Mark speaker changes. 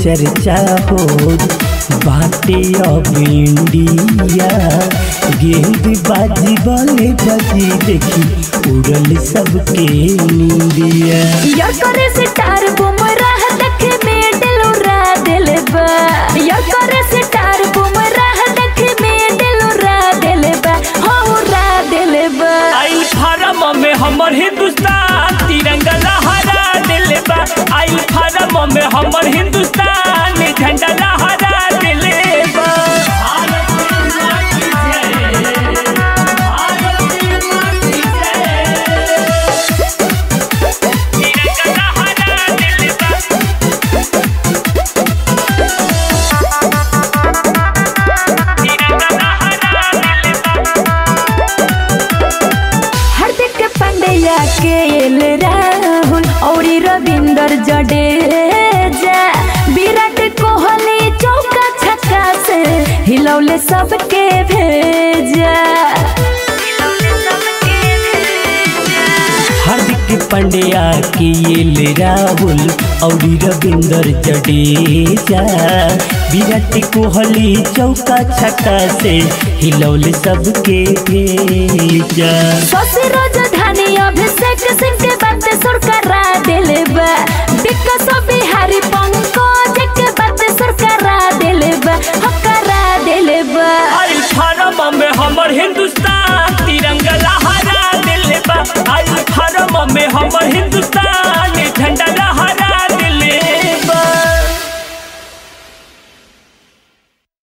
Speaker 1: चर्चा हो बाटे अब इंडिया गेंद बाजी बले बाजी देखी उड़ल सबके निंदिया
Speaker 2: यार करे से टार बुमराह देखे मेडल उड़ा दिल बा यार करे से टार बुमराह देखे मेडल उड़ा दिल बा हो उड़ा दिल बा
Speaker 3: आई फारम में हमर हिंदुस्तान तिरंगा लहरा दिल बा आई फारम में हमर हिंदुस्तान झंडा लहरा दिल बा तिरंगा लहरा दिल बा तिरंगा लहरा दिल बा
Speaker 2: हार्दिक पांड्या के एल राहुल और रविंदर जडेजा विराट कोहली चौका छक्का से हिलौले सबके भेजा
Speaker 1: हार्दिक पांड्या के ये राहुल और रविंदर जडेजा विराट कोहली चौका छक्का से हिलौल सबके भेजा
Speaker 2: शशि राजधानी अभिषेक सिंह के बात सुर करा दिल बा विकास बिहारी पंकज के बात सुर करा दिल बा हो करा दिल बा
Speaker 3: आई फारम में हमर हिंदुस्तान तिरंगा लहरा दिल बा आई फारम में हमर हिंदुस्तान